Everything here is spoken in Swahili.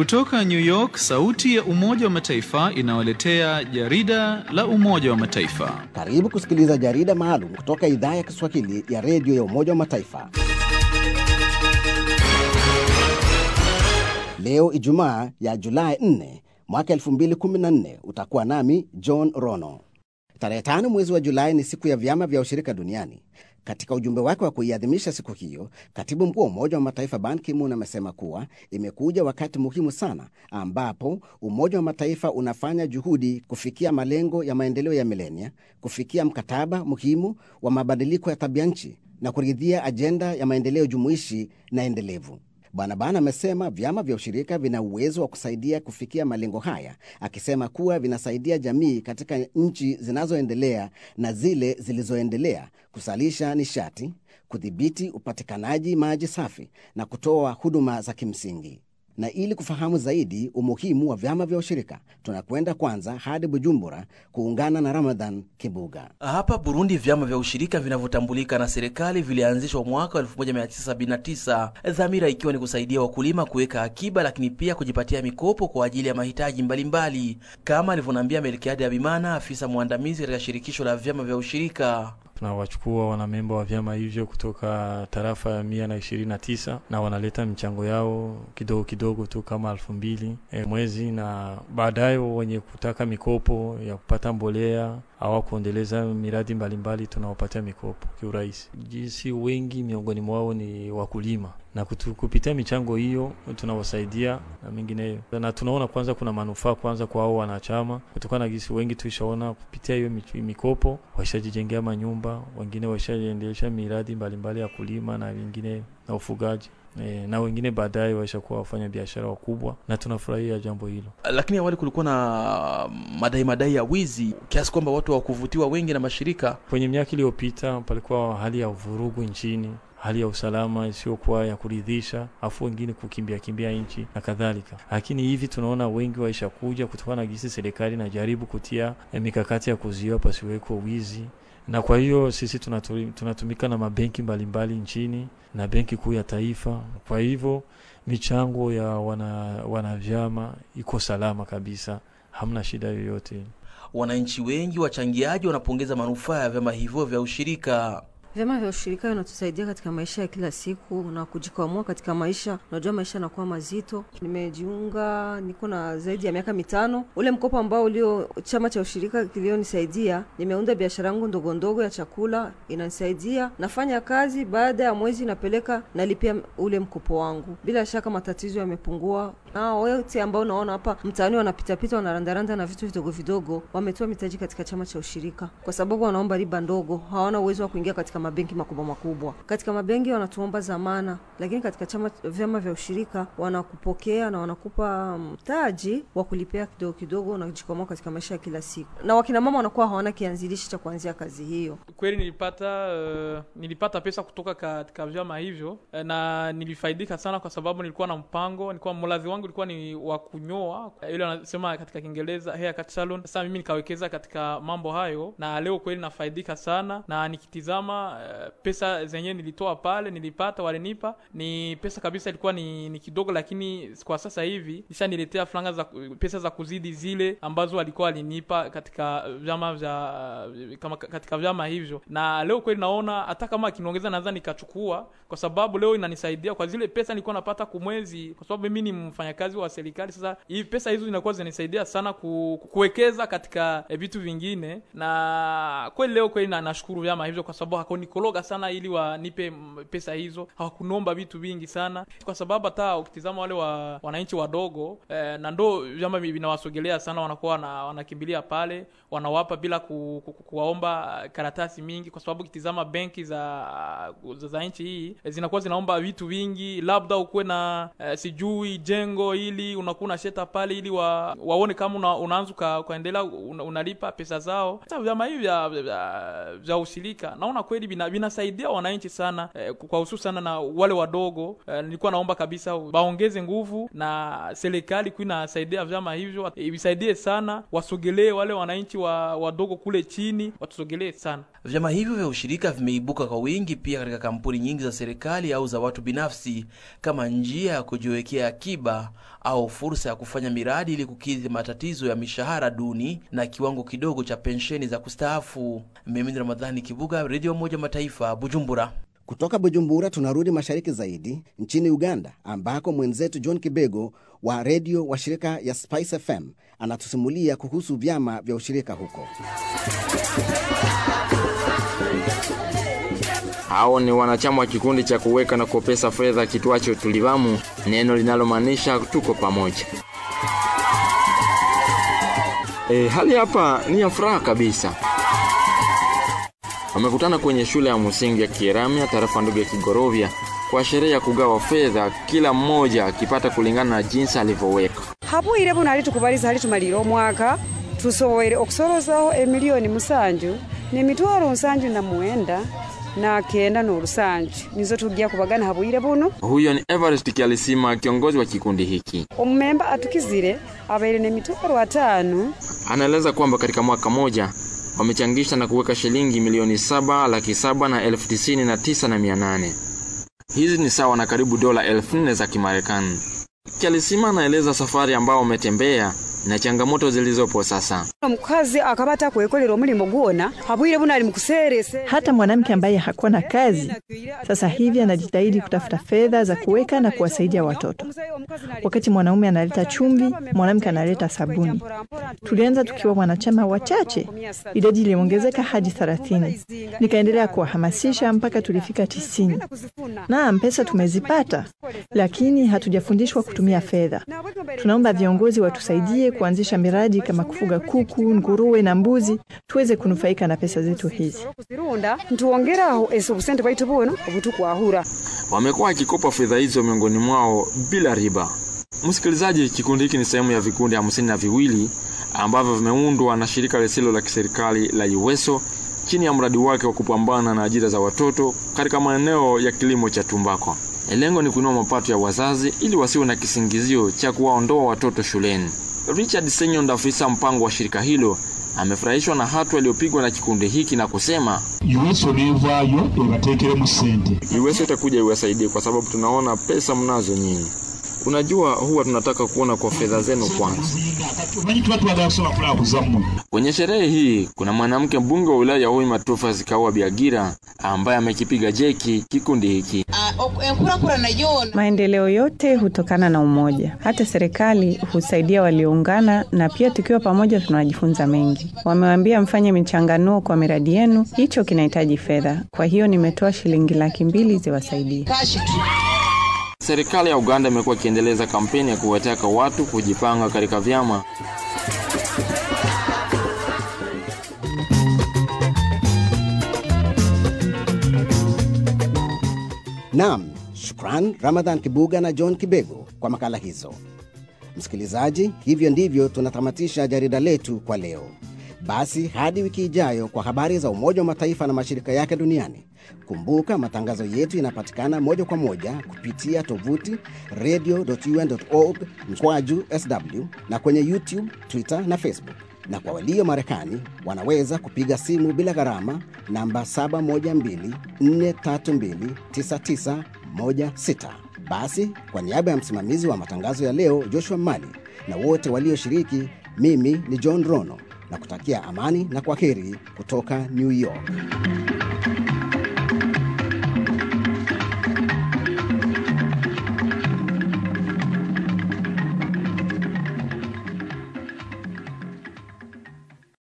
Kutoka New York, sauti ya Umoja wa Mataifa inawaletea jarida la Umoja wa Mataifa. Karibu kusikiliza jarida maalum kutoka idhaa ya Kiswahili ya redio ya Umoja wa Mataifa. Leo Ijumaa ya Julai 4 mwaka 2014, utakuwa nami John Rono. Tarehe tano mwezi wa Julai ni siku ya vyama vya ushirika duniani. Katika ujumbe wake wa kuiadhimisha siku hiyo, katibu mkuu wa Umoja wa Mataifa Ban Ki-moon amesema kuwa imekuja wakati muhimu sana ambapo Umoja wa Mataifa unafanya juhudi kufikia malengo ya maendeleo ya milenia, kufikia mkataba muhimu wa mabadiliko ya tabia nchi na kuridhia ajenda ya maendeleo jumuishi na endelevu. Bwana Ban amesema vyama vya ushirika vina uwezo wa kusaidia kufikia malengo haya, akisema kuwa vinasaidia jamii katika nchi zinazoendelea na zile zilizoendelea kusalisha nishati, kudhibiti upatikanaji maji safi na kutoa huduma za kimsingi. Na ili kufahamu zaidi umuhimu wa vyama vya ushirika, tunakwenda kwanza hadi Bujumbura kuungana na Ramadhan Kibuga. Hapa Burundi, vyama vya ushirika vinavyotambulika na serikali vilianzishwa mwaka 1979, dhamira ikiwa ni kusaidia wakulima kuweka akiba, lakini pia kujipatia mikopo kwa ajili ya mahitaji mbalimbali, kama alivyoniambia Melkiadi Abimana, afisa mwandamizi katika shirikisho la vyama vya ushirika. Tunawachukua wanamemba wa vyama hivyo kutoka tarafa ya mia na ishirini na tisa na wanaleta michango yao kidogo kidogo tu kama elfu mbili e, mwezi, na baadaye wenye kutaka mikopo ya kupata mbolea au kuendeleza miradi mbalimbali tunawapatia mikopo kiurahisi. Jinsi wengi miongoni mwao ni wakulima na kutu, kupitia michango hiyo tunawasaidia na mengineyo, na tunaona kwanza kuna manufaa kwanza kwa hao wanachama, kutokana na gisi wengi tuishaona kupitia hiyo mikopo waishajijengea manyumba, wengine waishaendelesha miradi mbalimbali ya kulima na wengine na ufugaji e, na wengine baadaye waishakuwa wafanya biashara wakubwa, na tunafurahia jambo hilo. Lakini awali kulikuwa na madai madai ya wizi kiasi kwamba watu hawakuvutiwa wengi na mashirika. Kwenye miaka iliyopita palikuwa hali ya uvurugu nchini hali ya usalama isiyokuwa ya kuridhisha, afu wengine kukimbia kimbia nchi na kadhalika. Lakini hivi tunaona wengi waishakuja kutokana na gisi serikali najaribu kutia mikakati ya kuzuia pasiweko wizi, na kwa hiyo sisi tunatumika na mabenki mbalimbali nchini na benki kuu ya taifa. Kwa hivyo michango ya wana, wana vyama iko salama kabisa, hamna shida yoyote. Wananchi wengi wachangiaji wanapongeza manufaa ya vyama hivyo vya ushirika. Vyama vya ushirika vinatusaidia katika maisha ya kila siku na kujikwamua katika maisha. Unajua maisha yanakuwa mazito. Nimejiunga, niko na zaidi ya miaka mitano. Ule mkopo ambao ulio chama cha ushirika kilionisaidia, nimeunda biashara yangu ndogo ndogo ya chakula, inanisaidia. Nafanya kazi, baada ya mwezi napeleka nalipia ule mkopo wangu. Bila shaka matatizo yamepungua. Na wote ambao unaona hapa mtaani wanapitapita, wanarandaranda na vitu vidogo vidogo, wametoa mitaji katika chama cha ushirika, kwa sababu wanaomba riba ndogo, hawana uwezo wa kuingia katika mabenki makubwa makubwa. Katika mabenki wanatuomba zamana, lakini katika chama vyama vya ushirika wanakupokea na wanakupa mtaji wa kulipia kidogo kidogo, unajikwamua katika maisha ya kila siku, na wakina mama wanakuwa hawana kianzilishi cha kuanzia kazi hiyo. Kweli nilipata uh, nilipata pesa kutoka katika vyama hivyo uh, na nilifaidika sana, kwa sababu nilikuwa na mpango, nilikuwa mlazi wangu ilikuwa ni wa kunyoa, ile wanasema katika Kiingereza haircut salon. Sasa mimi nikawekeza katika mambo hayo, na leo kweli nafaidika sana, na nikitizama pesa zenyewe nilitoa pale, nilipata walinipa ni pesa kabisa, ilikuwa ni, ni kidogo, lakini kwa sasa hivi ishaniletea franga za pesa za kuzidi zile ambazo walikuwa walinipa katika vyama vya kama katika vyama hivyo. Na leo kweli naona hata kama akiniongeza naweza nikachukua, kwa sababu leo inanisaidia kwa zile pesa nilikuwa napata kumwezi, kwa sababu mimi ni mfanyakazi wa serikali. Sasa hivi pesa hizo zinakuwa zinanisaidia sana ku, kuwekeza katika vitu vingine, na kweli leo kweli na nashukuru vyama hivyo kwa sababu hakunikologa sana ili wanipe pesa hizo, hawakunomba vitu vingi sana, kwa sababu hata ukitizama wale wa wananchi wadogo eh, na ndo vyama vinawasogelea sana, wanakuwa wana, wanakimbilia pale, wanawapa bila ku, ku, ku, kuwaomba karatasi mingi, kwa sababu ukitizama benki za za, za nchi hii zinakuwa zinaomba vitu vingi, labda ukuwe na eh, sijui jengo ili unakuwa unasheta pale ili wa, waone kama una, unaanza ukaendelea una, unalipa pesa zao. Sasa vyama hivi vya, vya, vya ushirika naona kweli vina, vinasaidia wananchi sana eh, kwa hususan na wale wadogo eh, nilikuwa naomba kabisa waongeze nguvu na serikali ku inasaidia vyama hivyo ibisaidie sana, wasogelee wale wananchi wa wadogo kule chini, watusogelee sana. Vyama hivyo vya ushirika vimeibuka kwa wingi pia katika kampuni nyingi za serikali au za watu binafsi kama njia ya kujiwekea akiba au fursa ya kufanya miradi ili kukidhi matatizo ya mishahara duni na kiwango kidogo cha pensheni za kustaafu. Mimi ni Ramadhani Kibuga, Redio Moja Mataifa, Bujumbura. Kutoka Bujumbura tunarudi mashariki zaidi nchini Uganda, ambako mwenzetu John Kibego wa redio wa shirika ya Spice FM anatusimulia kuhusu vyama vya ushirika huko. Hao ni wanachama wa kikundi cha kuweka na kupesa fedha kitwacho Tulivamu, neno linalomaanisha tuko pamoja. E, hali hapa ni ya furaha kabisa. Wamekutana kwenye shule ya msingi ya Kieramya, tarafa ndogo ya Kigorovya, kwa sherehe ya kugawa fedha, kila mmoja akipata kulingana na jinsi alivyoweka. habwire buno ali tukubaliza ali tumalire omwaka tusobwere okusolozaho emiliyoni musanju nemitwalo nsanju na mwenda na kenda n'olusanju nizo tujja kubagana habwire buno Huyo ni Everest Kialisima, kiongozi wa kikundi hiki. omumemba atukizire abaire nemitwalo atano Anaeleza kwamba katika mwaka moja wamechangisha na kuweka shilingi milioni saba laki saba na elfu tisini na tisa na mia nane. Hizi ni sawa na karibu dola elfu nne za Kimarekani. Kialisima anaeleza safari ambao wametembea na changamoto zilizopo sasa. omukazi akaba atakwekolera omulimo gwona habwire buno ali mukuseerese Hata mwanamke ambaye hakuwa na kazi sasa hivi anajitahidi kutafuta fedha za kuweka na kuwasaidia watoto. Wakati mwanaume analeta chumvi, mwanamke analeta sabuni. Tulianza tukiwa wanachama wachache, idadi iliongezeka hadi thelathini. Nikaendelea kuwahamasisha mpaka tulifika tisini. Naam, pesa tumezipata, lakini hatujafundishwa kutumia fedha. Tunaomba viongozi watusaidie kuanzisha miradi kama kufuga kuku, nguruwe na mbuzi, tuweze kunufaika na pesa zetu hizi. kuzirunda ntuwongeraho ese obusente bwaitu buno obutukwahura Wamekuwa wakikopa fedha hizo miongoni mwao bila riba. Msikilizaji, kikundi hiki ni sehemu ya vikundi hamsini na viwili ambavyo vimeundwa na shirika lisilo la kiserikali la Uweso chini ya mradi wake wa kupambana na ajira za watoto katika maeneo ya kilimo cha tumbako. Lengo ni kuinua mapato ya wazazi ili wasiwe na kisingizio cha kuwaondoa watoto shuleni. Richard Senyonda, afisa mpango wa shirika hilo, amefurahishwa na hatua iliyopigwa na kikundi hiki na kusema yuweso nevaayo ebateekeremu ssente Uwezo itakuja iwasaidie kwa sababu tunaona pesa mnazo nyinyi. Unajua, huwa tunataka kuona kwa fedha zenu kwanza. omanyi tuba twagala kusobola kulaba kuzammwe Kwenye sherehe hii kuna mwanamke mbunge wa wilaya ya Hoima Tufa Zikawa Biagira ambaye amekipiga jeki kikundi hiki. Maendeleo yote hutokana na umoja. Hata serikali husaidia walioungana, na pia tukiwa pamoja tunajifunza mengi. Wamewaambia mfanye michanganuo kwa miradi yenu, hicho kinahitaji fedha. Kwa hiyo nimetoa shilingi laki mbili ziwasaidie. Serikali ya Uganda imekuwa ikiendeleza kampeni ya kuwataka watu kujipanga katika vyama. Naam, shukran Ramadhan Kibuga na John Kibego kwa makala hizo. Msikilizaji, hivyo ndivyo tunatamatisha jarida letu kwa leo. Basi hadi wiki ijayo kwa habari za Umoja wa Mataifa na mashirika yake duniani. Kumbuka matangazo yetu yanapatikana moja kwa moja kupitia tovuti radio.un.org mkwaju sw na kwenye YouTube, Twitter na Facebook. Na kwa walio Marekani wanaweza kupiga simu bila gharama namba 712-432-9916. Basi kwa niaba ya msimamizi wa matangazo ya leo Joshua Mali na wote walioshiriki, mimi ni John Rono na kutakia amani na kwaheri kutoka New York.